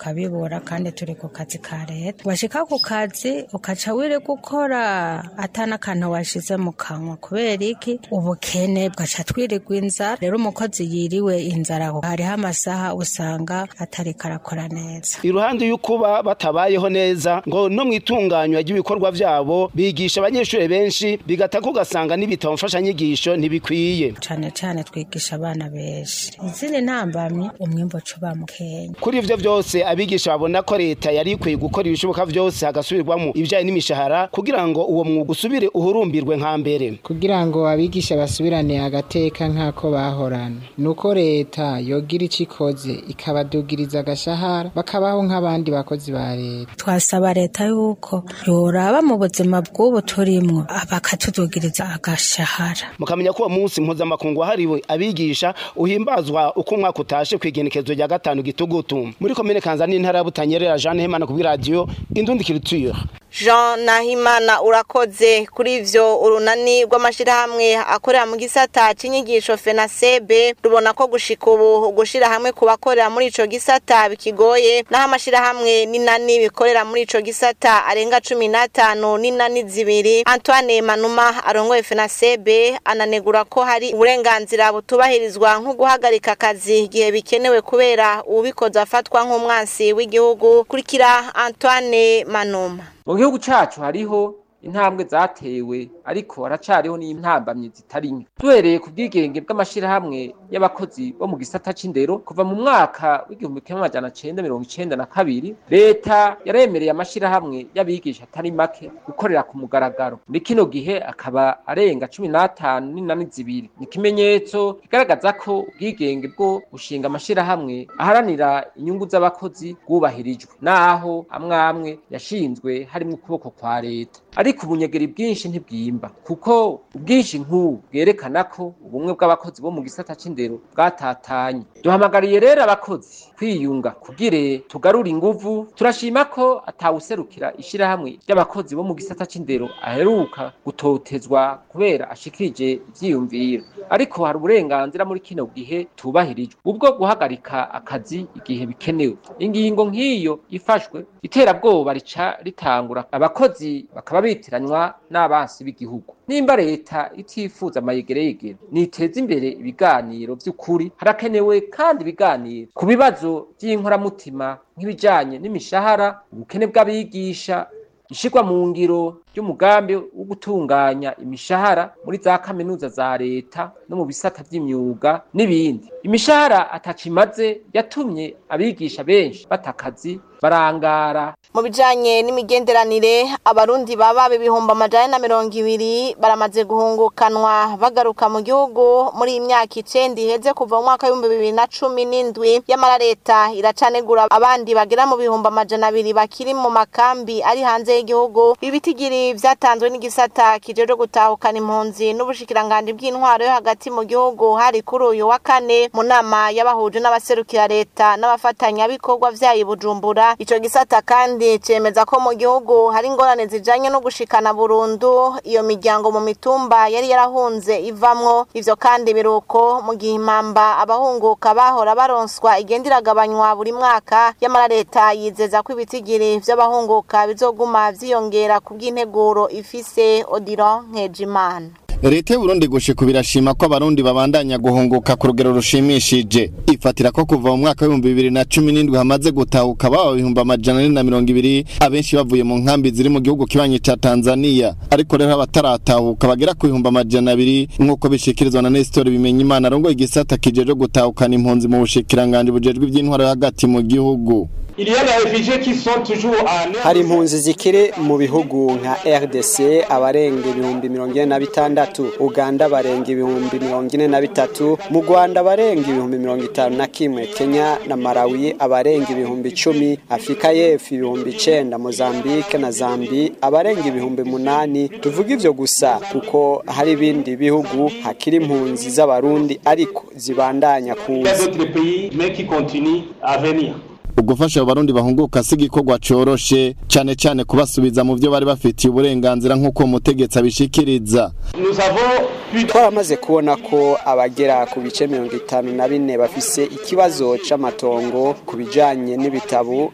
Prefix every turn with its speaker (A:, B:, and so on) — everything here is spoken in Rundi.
A: tukabibura kandi turi ku kazi ka leta washika ku kazi ukaca wiri gukora atana akantu washize mu kanwa kubera iki ubukene bwaca twirirwa inzara rero umukozi yiriwe inzara hariho amasaha usanga atariko arakora neza
B: iruhande y'ukuba batabayeho neza ngo no mu itunganywa ry'ibikorwa vyabo bigisha abanyeshuri benshi bigatako ugasanga n'ibitabo mfashanyigisho ntibikwiye
A: cane cane twigisha abana benshi izindi ntambamyi umwimbo cuba mukenya
B: kuri ivyo vyose abigisha babona ko leta yari ikwiye gukora ibishoboka vyose hagasubirwamo ibijanye n'imishahara kugira ngo uwo mwuga usubire uhurumbirwe nka mbere
C: kugira ngo abigisha basubirane agateka nk'ako bahorana nuko leta yogira ico ikoze ikabadugiriza agashahara bakabaho nk'abandi bakozi ba leta
A: twasaba leta yuko yoraba mu buzima bw'ubu turimwo bakatudugiriza agashahara
B: mukamenya ko uwo munsi mpuzamakungu wahariwe abigisha uhimbazwa uko umwaka utashe kw'igenekerezo rya gatanu gitugutu muri komine kanza n'intara ya butanyerera jeanne hemana kubw'iradiyo indundikiriture
D: Jean Nahimana urakoze kuri ivyo urunani rw'amashirahamwe akorera mu gisata c'inyigisho FENASEB rubona ko gushika ubu gushira hamwe ku bakorera muri ico gisata bikigoye naho amashirahamwe n'inani bikorera muri ico gisata arenga cumi n'atanu n'inani zibiri Antoine Manuma arongoye FENASEB ananegura ko hari uburenganzira butubahirizwa nko guhagarika akazi igihe bikenewe kubera ubikoze afatwa nk'umwansi w'igihugu kurikira Antoine Manuma
E: mu gihugu cacu hariho intambwe zatewe ariko haracariho n'intambamyi zitari nke duhereye ku bwigenge bw'amashirahamwe y'abakozi bo mu gisata c'indero kuva mu mwaka w'igihumbi kimwe amajana cenda mirongo icenda na kabiri leta yaremereye amashirahamwe y'abigisha atari make gukorera ku mugaragaro muri kino gihe akaba arenga cumi n'atanu n'inani zibiri ni ikimenyetso kigaragaza ko ubwigenge bwo gushinga amashirahamwe aharanira inyungu z'abakozi bwubahirijwe naho amwe amwe yashinzwe harimwo ukuboko kwa leta ariko ubunyegeri bwinshi ntibwimba kuko ubwinshi nk'ubu bwerekana ko ubumwe bw'abakozi bo mu gisata c'indero bwatatanye duhamagariye rero abakozi kwiyunga kugire tugarure inguvu turashima ko atawuserukira ishirahamwe ry'abakozi bo mu gisata c'indero aheruka gutotezwa kubera ashikirije ivyiyumviro ariko hari uburenganzira muri kino gihe tubahirijwe ubwo guhagarika akazi igihe bikenewe ingingo nk'iyo ifashwe iterabwoba rica ritangura abakozi bakaba bitiranywa n'abansi b'igihugu nimba leta itifuza amayegereyegere niteza imbere ibiganiro vy'ukuri harakenewe kandi ibiganiro ku bibazo vy'inkoramutima nk'ibijanye n'imishahara ubukene bw'abigisha ishirwa mu ngiro ry'umugambi wo gutunganya imishahara muri za kaminuza za leta no mu bisata vy'imyuga n'ibindi imishahara atacimaze yatumye abigisha benshi batakazi barangara
D: mu bijanye n'imigenderanire abarundi baba ibihumbi amajana na mirongo ibiri baramaze guhungukanwa bagaruka mu gihugu muri iyi myaka icenda iheze kuva mu mwaka w'ibihumbi bibiri na cumi n'indwi yamara leta iracanegura abandi bagera mu bihumbi amajana abiri bakiri mu makambi ari hanze y'igihugu ibitigiri vyatanzwe n'igisata kijejwe gutahukana impunzi n'ubushikiranganji bw'intwaro yo hagati mu gihugu hari kuri uyu wa kane mu nama y'abahuje n'abaserukira leta n'abafatanyabikorwa vyayo i bujumbura ico gisata kandi cemeza ko mu gihugu hari ingorane zijanye no gushikana burundu iyo miryango mu mitumba yari yarahunze ivamwo ivyo kandi biruko mu gihe impamba abahunguka bahora baronswa igenda iragabanywa buri mwaka yamara leta yizeza ko ibitigiri vy'abahunguka bizoguma vyiyongera ku bw'integuro ifise Odilon Nkejimana
F: leta y'uburundi gushika birashima ko abarundi babandanya guhunguka ku rugero rushimishije ifatira ko kuva mu mwaka w'ibihumbi bibiri na cumi n'indwi hamaze gutahuka baba ibihumbi amajana ane na mirongo ibiri abenshi bavuye mu nkambi ziri mu gihugu kibanyi ca tanzania ariko rero abataratahuka bagera ku bihumbi amajana abiri nk'uko bishikirizwa na nestor bimenya imana arongoye igisata kijejwe gutahukana impunzi mu bushikiranganji bujejwe ivy'intwaro yo hagati mu gihugu
G: hari impunzi zikiri mu bihugu nka rdc abarenga ibihumbi mirongo ine na bitandatu uganda barenga ibihumbi mirongo ine na bitatu mu rwanda barenga ibihumbi mirongo itanu na kimwe kenya na malawi abarenga ibihumbi icumi afurika y'epfo ibihumbi icenda mozambique na zambi abarenga ibihumbi munani tuvuga ivyo gusa kuko hari ibindi bihugu hakiri impunzi z'abarundi ariko zibandanya kuza
F: ugufasha abo barundi bahunguka si igikorwa coroshe cane cane kubasubiza mu vyo bari bafitiye uburenganzira nk'uko umutegetsi abishikiriza
G: twaramaze kubona ko abagera ku bice mirongo itanu na bine bafise ikibazo c'amatongo ku bijanye n'ibitabo